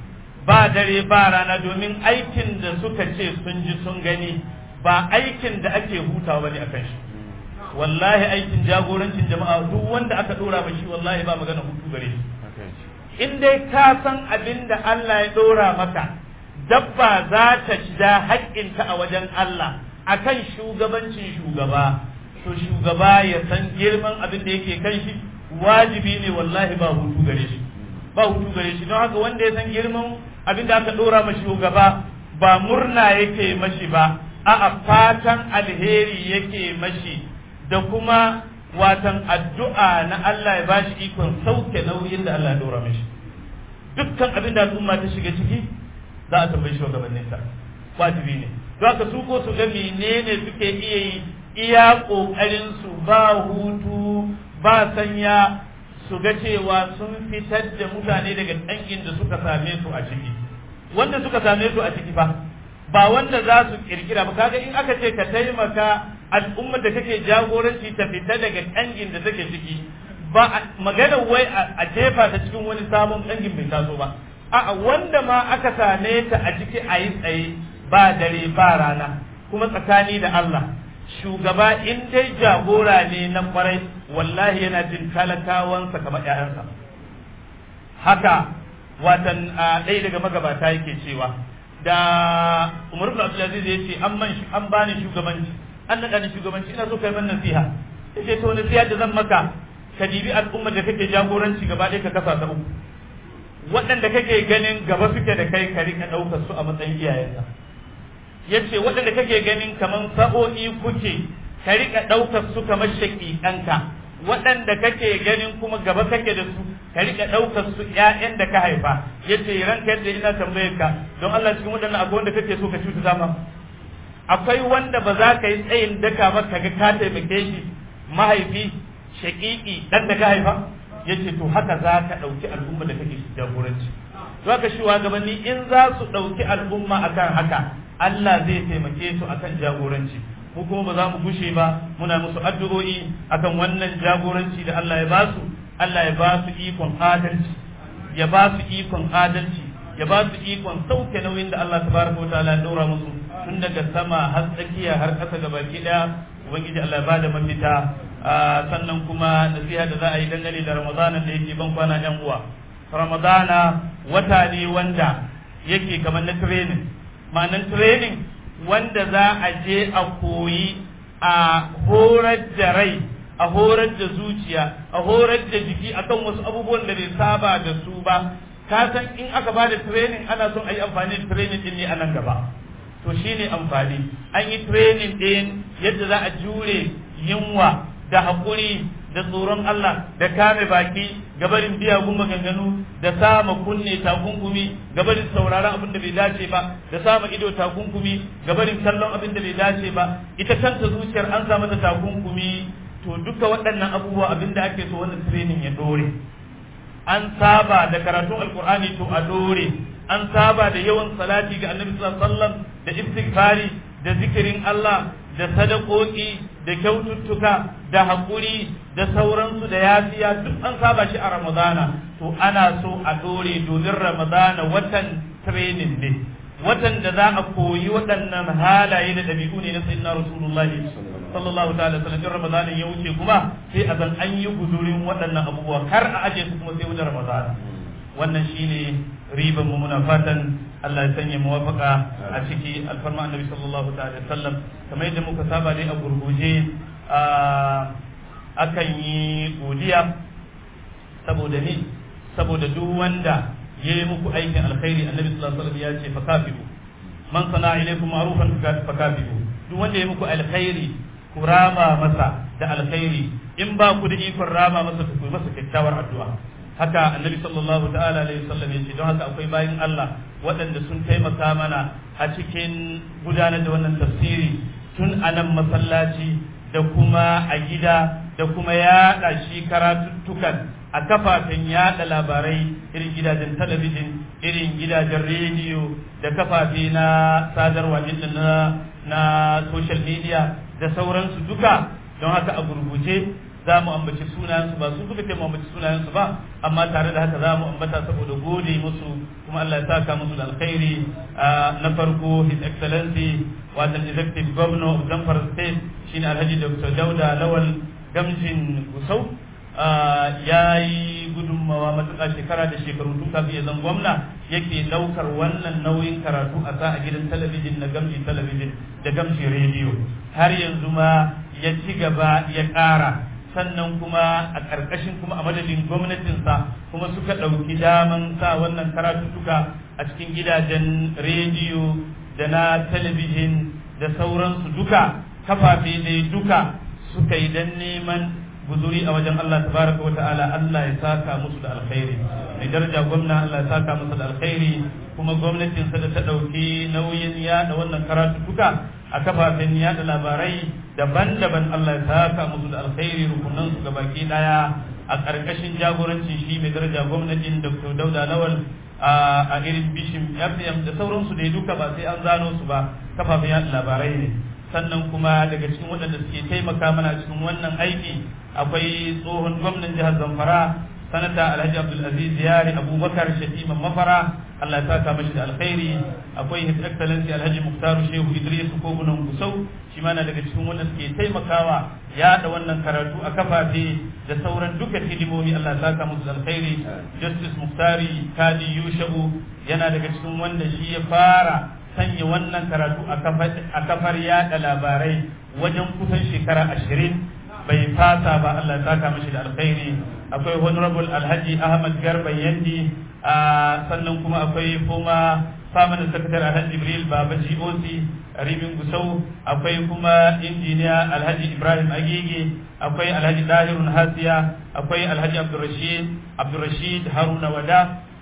ba dare ba rana domin aikin da suka ce sun ji sun gani ba aikin da ake hutawa bane akan shi wallahi aikin jagorancin jama'a duk wanda aka ɗora ba shi wallahi ba magana hutu gare shi in dai ka san abin da Allah ya ɗora maka dabba za ta da haƙƙinta a wajen Allah akan shugabancin shugaba to shugaba ya san girman abin da yake kan shi wajibi ne wallahi ba hutu gare shi ba hutu gare shi don haka wanda ya san girman abin da aka ɗora ma shugaba ba murna yake mashi ba a'a fatan alheri yake mashi da kuma watan addu'a na Allah ya bashi ikon sauke nauyin da Allah ya ɗora mashi dukkan abin da al'umma ta shiga ciki za a tambayi shugabannin ta wajibi ne don haka su ko su ga menene suke iya yi iya kokarin su ba hutu ba sanya su ga cewa sun fitar da mutane daga dangin da suka same su a ciki wanda suka same su a ciki fa ba wanda za su kirkira ba kaga in aka ce ka taimaka al'ummar da kake jagoranci ta fita daga dangin da take ciki ba magana wai a jefa ta cikin wani sabon dangin bai taso ba a'a wanda ma aka same ta a ciki a yi tsaye ba dare ba rana kuma tsakani da Allah shugaba in dai jagora ne na kwarai wallahi yana jin talakawansa kamar ƴaƴansa haka watan ɗaya daga magabata yake cewa da Umar ibn Abdul Aziz yace an man an bani shugabanci an naɗa ni shugabanci ina so kai man nasiha yace to nasiha da zan maka ka dibi al'ummar da kake jagoranci gaba ɗaya ka kasa ta uku waɗanda kake ganin gaba suke da kai ka rika ɗaukar su a matsayin iyayenka yace waɗanda kake ganin kamar sa'o'i kuke ka rika ɗaukar su kamar shaƙiƙanka waɗanda kake ganin kuma gaba kake da su ka rika ɗaukar su ƴaƴan da ka haifa yace ranka yadda ina tambayar ka don Allah cikin waɗannan akwai wanda kake so ka cuta ma akwai wanda ba za ka yi tsayin daka ba ka ga ka taimake shi mahaifi shaƙiƙi ɗan da ka haifa yace to haka za ka ɗauki al'umma da kake jagoranci to haka shi gabanni in za su ɗauki al'umma akan haka Allah zai taimake su akan jagoranci mu kuma ba za mu gushe ba muna musu addu'o'i akan wannan jagoranci da Allah ya ba su Allah ya ba su ikon adalci ya ba su ikon adalci ya ba su ikon sauke nauyin da Allah tabaraka wa ta'ala ya daura musu tun daga sama har tsakiya har ƙasa ga baki daya ubangiji Allah ya bada mafita sannan kuma nasiha da za a yi dangane da Ramadana da yake ban kwana yan uwa Ramadana wata ne wanda yake kamar na training ma'anan training wanda za a je a koyi a horar da rai a horar da zuciya a horar da jiki akan wasu abubuwan da bai saba da su ba ka san in aka ba da training ana son a yi amfani da training din ne a nan gaba to shine amfani an yi training din yadda za a jure yunwa da haƙuri da tsoron Allah da kame baki gabarin biyagun maganganu da sama kunne takunkumi gabarin sauraron abin da bai dace ba da sama ido takunkumi gabarin kallon abin da bai dace ba ita kanta zuciyar an samu da takunkumi to duka waɗannan abubuwa abin da ake so wannan training ya dore an saba da karatun alkur'ani to a dore an saba da yawan salati ga annabi sallallahu alaihi wasallam da istighfari da zikirin Allah da sadakoki da kyaututtuka da haƙuri da sauransu da yafiya duk an saba shi a ramadana to ana so a dore domin ramadana watan training ne watan da za a koyi waɗannan halaye da ɗabi'u ne na sayyidina rasulullahi sallallahu ta'ala sallam in ramadana ya wuce kuma sai a zan an yi guzurin waɗannan abubuwa har a aje su kuma sai wajen ramadana wannan shine riban mu muna fatan Allah ya sanya muwafaka a ciki alfarma annabi sallallahu ta'ala sallam kamar yadda muka saba dai a gurguje akan yi godiya saboda ni saboda duk wanda ya yi muku aikin alkhairi annabi sallallahu alaihi wasallam ya ce fakafiru man sana ilaikum ma'rufan fakafiru duk wanda ya muku alkhairi ku rama masa da alkhairi in ba ku da ikon rama masa ku masa kyakkyawar addu'a haka annabi sallallahu ta'ala alaihi wasallam ya ce don haka akwai bayin Allah waɗanda sun taimaka mana a cikin gudanar da wannan tafsiri tun a nan masallaci da kuma a gida da kuma yaɗa shi karatuttukan a kafafen yaɗa labarai irin gidajen talabijin irin gidajen rediyo da kafafe na sadarwa na na social media da sauransu duka don haka a gurguje za mu ambaci sunayensu ba su suka ce mu ambaci sunayensu ba amma tare da haka za mu ambata saboda gode musu kuma Allah ya saka musu da alkhairi na farko his excellency watan executive governor of Zamfara state shine Alhaji Dr. Dauda Lawal Gamjin Gusau ya yi gudunmawa matuƙa shekara da shekaru tun kafin ya zan gwamna yake ɗaukar wannan nauyin karatu a sa a gidan talabijin na gamji talabijin da gamji rediyo har yanzu ma ya ci gaba ya ƙara sannan kuma a ƙarƙashin kuma a madadin gwamnatinsa kuma suka ɗauki daman sa wannan karatuttuka a cikin gidajen rediyo da na talabijin da sauransu duka kafafe ne duka suka yi don neman guzuri a wajen Allah tabaraka wa ta'ala Allah ya saka musu da alkhairi mai daraja gwamna Allah ya saka musu da alkhairi kuma gwamnatinsa da ta ɗauki nauyin yada wannan karatuttuka a kafafen yada labarai daban-daban Allah ya saka musu da alkhairi rukunan su gabaki daya a ƙarƙashin jagorancin shi mai daraja gwamnatin Dr. Dauda Lawal a irin bishim FM da sauransu da duka ba sai an zano su ba kafafen yada labarai ne sannan kuma daga cikin waɗanda suke taimaka mana cikin wannan aiki akwai tsohon gwamnan jihar Zamfara sanata Alhaji Abdul Aziz Yari Abubakar Shatiman Mafara Allah ya saka mashi da alkhairi akwai His Excellency Alhaji Muktaru Shehu Idris Kogunan Gusau shi ma na daga cikin wanda suke taimakawa ya da wannan karatu a kafafe da sauran duka hidimomi Allah ya saka musu da alkhairi Justice Muktari Kadi Yushabu yana daga cikin wanda shi ya fara sanya wannan karatu a kafar yada labarai wajen kusan shekara ashirin bai fasa ba Allah ya saka mashi da alkhairi akwai honorable alhaji ahmad garba yandi sannan kuma akwai kuma famanin sakatar alhaji jibril baba goc ribin gusau akwai kuma injiniya alhaji ibrahim agege akwai alhaji dahirun hasiya akwai alhaji abdurrashid abdurrashid haruna wada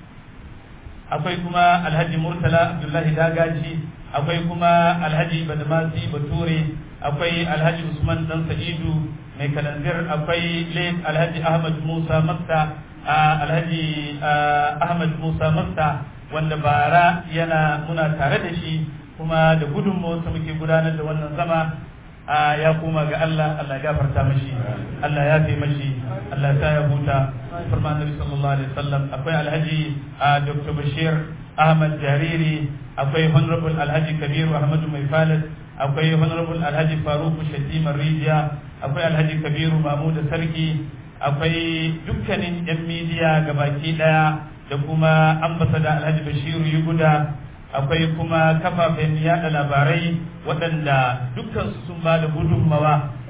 akwai kuma alhaji murtala abdullahi dagaji akwai kuma alhaji badamasi bature akwai alhaji usman dan sa'idu mai kalanzir akwai late alhaji ahmad musa makta alhaji ahmad musa makta wanda bara yana muna tare da shi kuma da gudunmawarsa muke gudanar da wannan zama ya koma ga Allah Allah ya gafarta mashi Allah ya fi mashi Allah ya ya huta farma annabi sallallahu alaihi wasallam akwai alhaji Dr. Bashir Ahmad Jariri akwai honorable alhaji Kabiru Ahmadu Mai Falas akwai honorable alhaji Faruku Shatima Rijiya akwai alhaji Kabiru Mahmud Sarki akwai dukkanin yan midiya gabaki daya da kuma ambasada alhaji Bashiru Yuguda akwai kuma kafafen yada labarai waɗanda dukkansu sun ba da gudunmawa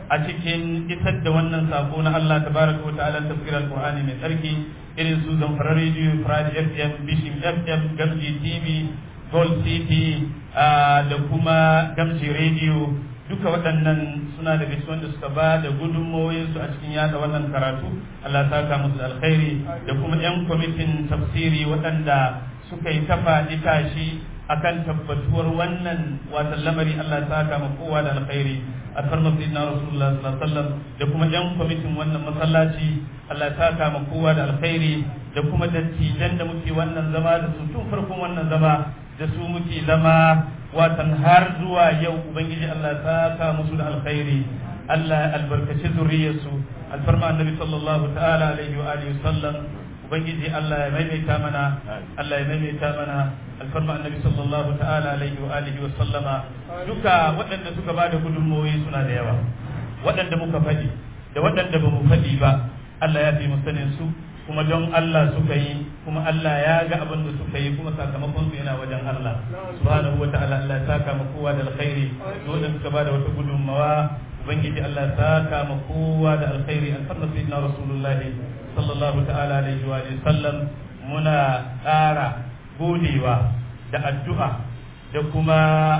a cikin isar da wannan sako na Allah tabaraka wa ta'ala tafsir al-Qur'ani mai tsarki irin su Zamfara Radio, Friday FM, Bishim FM, Gamji TV, Gold City da kuma Gamji Radio duka waɗannan suna daga cikin wanda suka ba da gudunmawoyinsu a cikin yada wannan karatu Allah saka musu da alkhairi da kuma 'yan kwamitin tafsiri waɗanda suka yi tafa tashi akan tabbatuwar wannan watan lamari Allah saka ma kowa da alkhairi a farma sayyidina rasulullah sallallahu alaihi wasallam da kuma 'yan kwamitin wannan masallaci Allah saka ma kowa da alkhairi da kuma dattijan da muke wannan zama da su tun farkon wannan zama da su muke zama watan har zuwa yau ubangiji Allah ta ka musu da alkhairi Allah ya albarkaci zuriyarsu alfarma annabi sallallahu ta'ala alaihi wa alihi sallam ubangiji Allah ya maimaita mana Allah ya maimaita mana alfarma annabi sallallahu ta'ala alaihi wa alihi wa sallama duka waɗanda suka bada gudunmawoyi suna da yawa waɗanda muka faɗi da waɗanda ba mu faɗi ba Allah ya fi mu sanin su kuma don Allah suka yi kuma Allah ya ga abin da suka yi kuma sakamakon su yana wajen Allah subhanahu wa ta'ala Allah ya saka ma kowa da alkhairi dole suka bada wata gudunmawa ubangiji Allah ya saka ma kowa da alkhairi alfarma sayyidina rasulullah sallallahu ta'ala alaihi wa sallam muna ƙara godewa da addu'a da kuma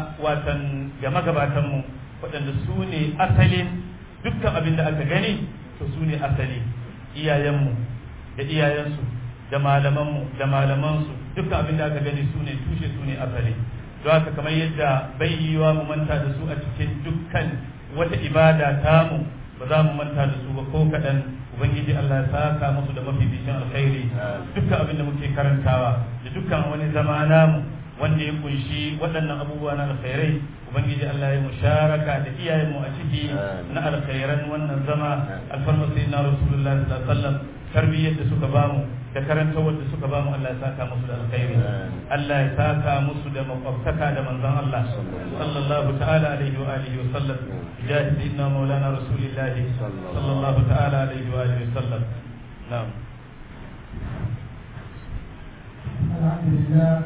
watan ga magabatan mu waɗanda su ne asalin dukkan abin da aka gani to su ne asali iyayenmu da iyayensu da malamanmu da malamansu dukkan abin da aka gani su ne tushe su ne asali don haka kamar yadda bai yiwa mu manta da su a cikin dukkan wata ibada tamu ba za mu manta da su ba ko kaɗan ubangiji Allah ya saka musu da mafificin alkhairi dukkan abin da muke karantawa da dukkan wani zama namu wanda ya kunshi waɗannan abubuwa na alkhairai ubangiji Allah ya musharaka da iyayenmu a ciki na alkhairan wannan zama alfarma sayyidina rasulullahi sallallahu alaihi wasallam tarbiyyar da suka bamu da karantawar da suka bamu Allah ya saka musu da alkhairi Allah ya saka musu da makwabtaka da manzon Allah sallallahu ta'ala alaihi wa alihi wa sallam jahi sayyidina maulana rasulillahi sallallahu ta'ala alaihi wa alihi wa sallam na'am alhamdulillah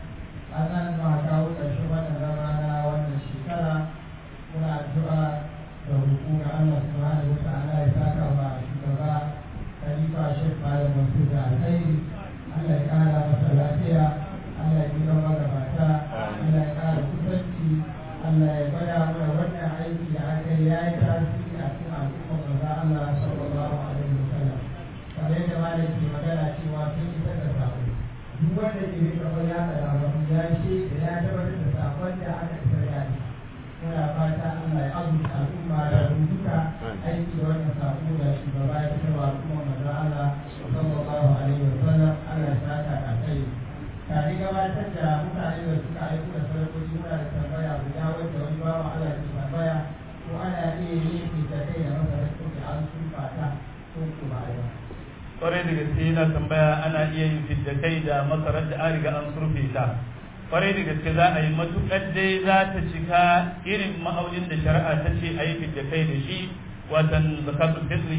anan ma kawo ƙarshen wannan zama na wannan shekara muna addu'a da hukuma Allah subhanahu wa ta'ala ya saka wa shugaba khalifa shek malam mansur da alkhairi Allah ya kara masa lafiya Allah ya gina magabata Allah ya kara kusanci Allah ya gwada mana wannan aiki da aka yi ya yi tasiri a cikin al'ummar maza Allah sallallahu alaihi wasallam kamar yadda malam ke magana cewa sun isar da sako duk wanda ke rika wani haka da abu ya ce da ya tabbatar da sakon da aka isar ya ne muna fata Allah ya azurta al'umma da duka aiki da wannan sako da shugaba ya fitar wa al'umma maza Allah sallallahu alaihi wa sallam Allah ya saka a kai tare gabatar da mutane da suka aiko da sadakoki muna da tambaya guda wanda wani bawa Allah ke tambaya ko ana iya yin fita kai da masa da an sufa ta ko kuma ba kwarai da gaske yana tambaya ana iya yin fidda kai da masarar da an riga an surfe ta kwarai da gaske za a yi matuƙar dai za ta cika irin ma'aunin da shari'a ta ce a yi fidda kai da shi watan zakatul fitri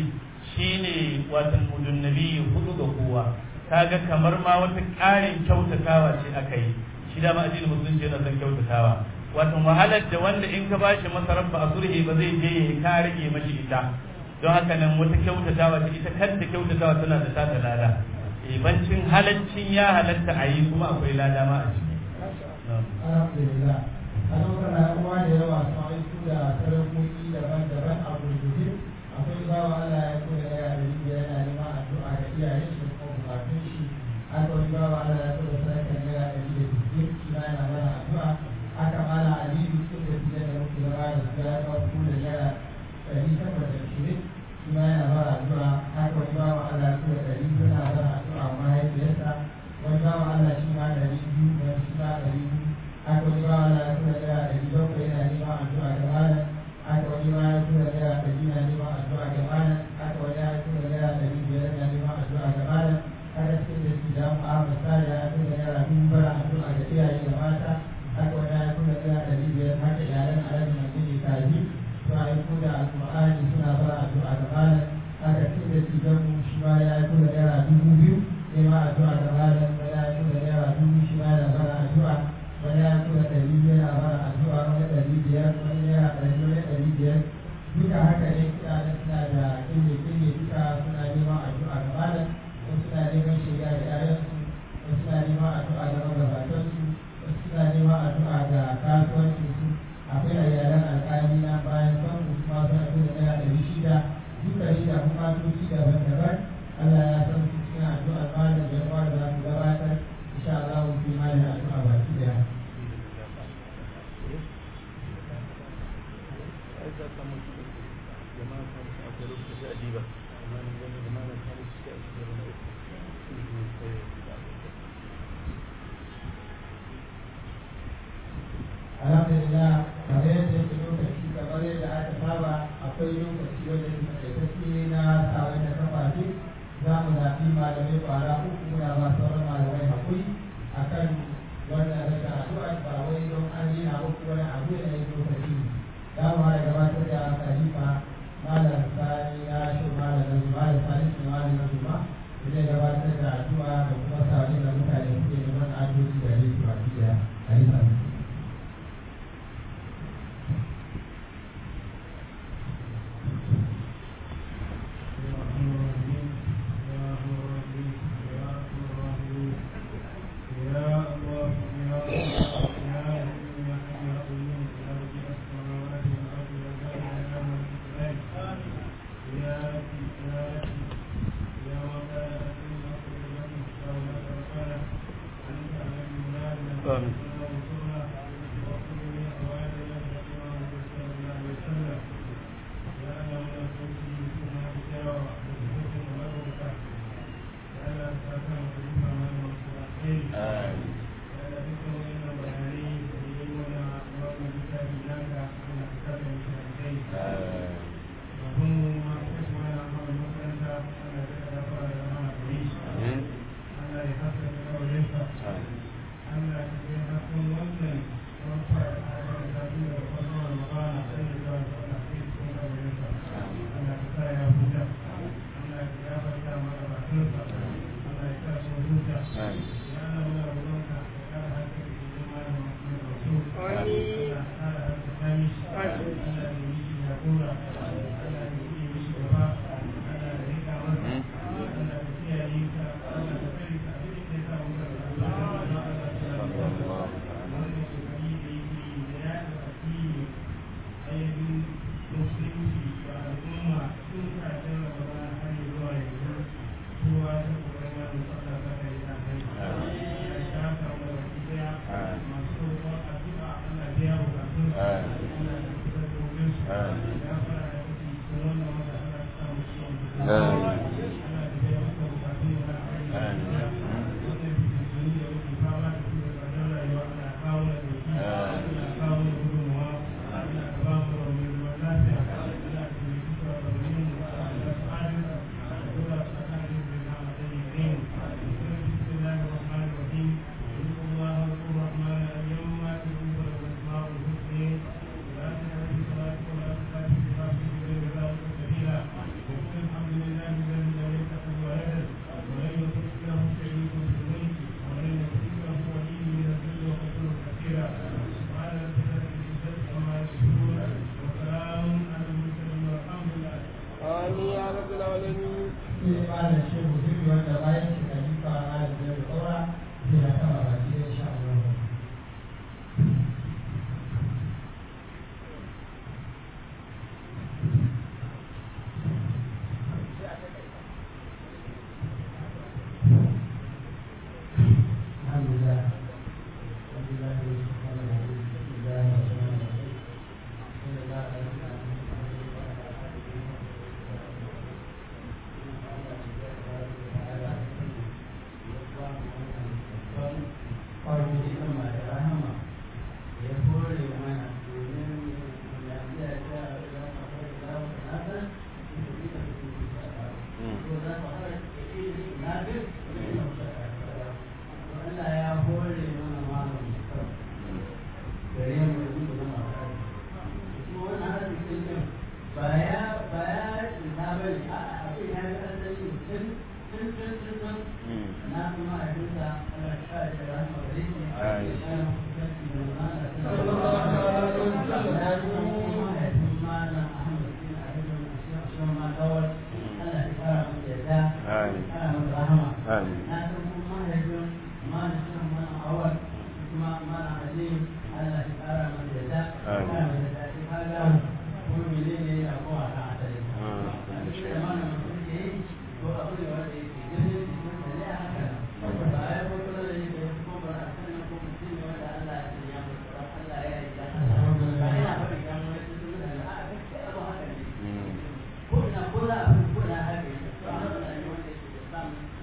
shine watan mudun nabi hudu ga kowa kaga kamar ma wata ƙarin kyautatawa ce aka yi shi da ma addinin musulunci yana son kyautatawa watan wahalar da wanda in ka bashi masarar ba a sulhi ba zai je ya ka rage mashi ita don haka nan wata kyautatawa ce ita kanta kyautatawa tana da tata lada bancin halaccin ya halatta a yi kuma akwai lada ma a ciki alhamdulillah a lokacin na uwa da yawa sun aiki da sarakoki daban-daban a gurguje akwai bawa Allah ya kula da yara da yana neman addu'a da iyayen shi ko bukatun shi aka wani bawa Allah ya kula da sarakan yara da da biyu shi ma yana mana addu'a aka mala aliyu sun da fiye da muke zama da su ya kawo kula da yara ɗari takwas da ashirin shi ma yana mana addu'a aka wani bawa Allah ya kula da ɗari suna mana addu'a mahaifiyarsa wani bawa Allah shi ma ɗari biyu wani shi ma ɗari biyu aka wani bawa Allah ya kula da yara ɗari bakwai yana neman addu'a da malam aka wani ma ya kula da yara ɗari na neman addu'a da malam aka wani ya kula da yara ɗari biyar na neman addu'a da malam aka cikin da su da Muhammad Sani ya kula da yara dubu bara addu'a da iyaye da mata aka wani ya kula da yara ɗari biyar haka iyalan Alhaji Majidi Kaji suna yi kula Alƙur'ani suna bara addu'a da malam aka cikin da su dan shi ma ya kula da yara dubu biyu neman addu'a da malam wani ya kula da yara dubu shi ma yana bara addu'a wani ya kula ɗari yana bara addu'a wani ɗari biyar wani yana ɗari wani ɗari biyar duka haka alhamdulillah kamar yadda yake lokaci kamar yadda aka saba akwai lokaci wanda yake takaitacce na sabon da kafafe za mu zaɓi malamai ƙwara uku muna ba sauran malamai haƙuri akan wannan rasa addu'a ba wai don an yi na uku wani abu da ya lokaci za mu haɗa gabatar da khalifa malam sani na shi malam na zuma da sani shi malam na zuma zai gabatar da addu'a da kuma sabon da mutane suke neman addu'o'i da ne su baki da khalifa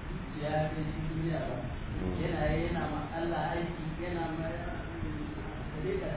yana yana ma Allah aiki yana ma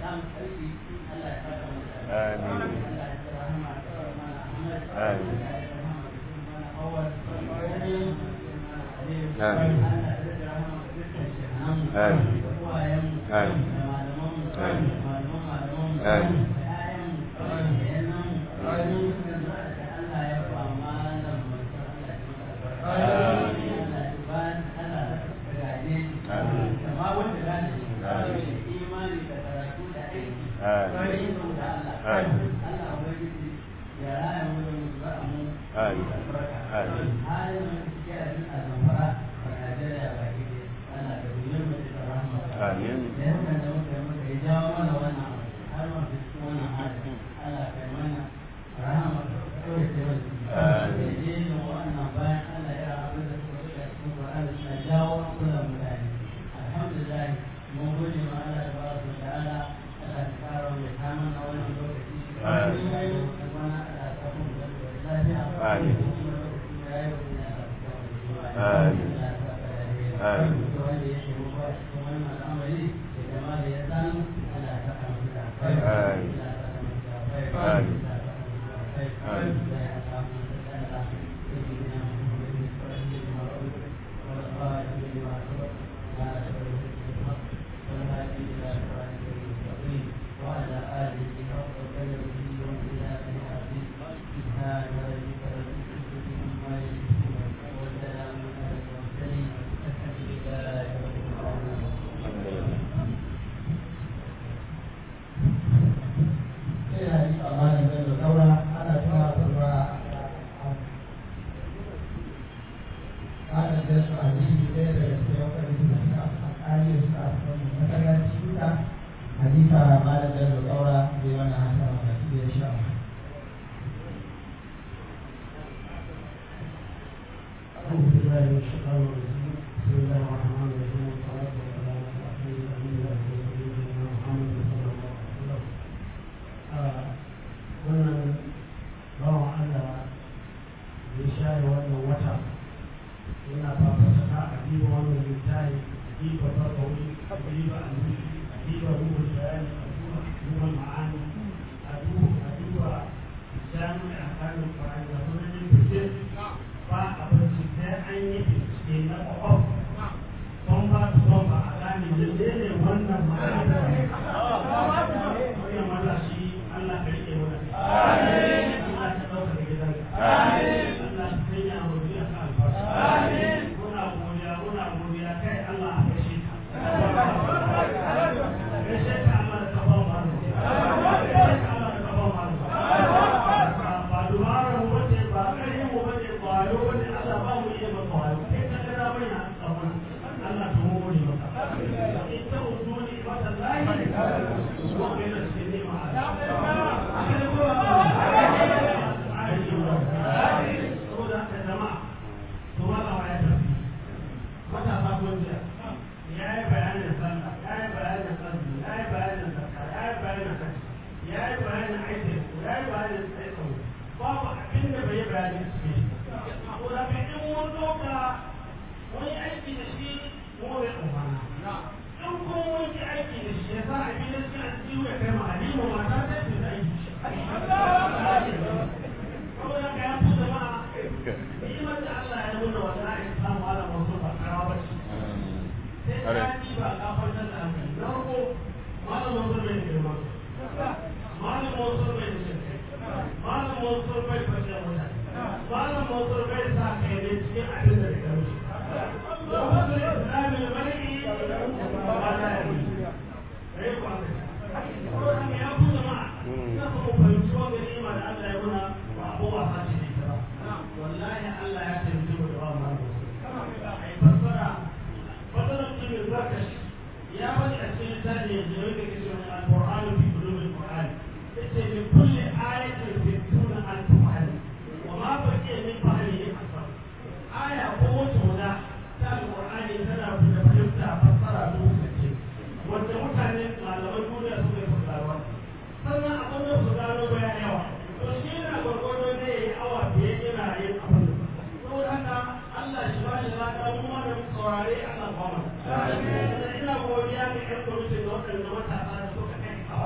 saurare ana ba mu ina godiya ga ƴan kwamitin da waɗanda matasa da suka kai a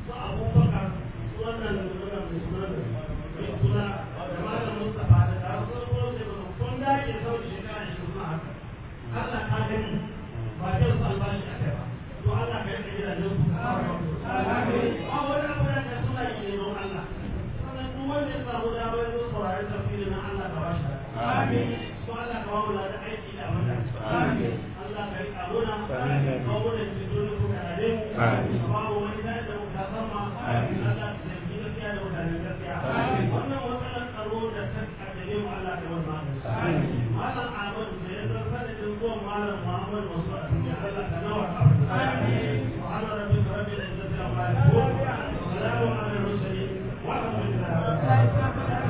su abubakar su wannan wannan mai suna da mai suna da malam mustapha da da su zo da kun dage sau shekara ishirin na haka Allah ka gani ba zai su albashi a kai ba to Allah ka yi gidajen su ba wani abu da ka suna yi ne don Allah sannan duk wanda ya samu damar yin saurari tafsiri na Allah ka ba shi ko Allah ka ba mu da aiki da abin da Allah ka yi karuna ka ba mu da cikin da kuka rade mu ka ba mu wani da da muka sama Allah ka yi gaskiya da mutane gaskiya wannan matsalar tsaro da ta kaddare mu Allah ka yi wannan malam Ahmad da ya zarta da zuwan malam Muhammad wasu a duniya Allah ka nawa ka سبحان ربك رب العزة عما يصفون وسلام على المرسلين والحمد لله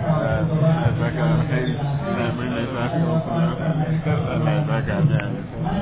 Alhamdulillah,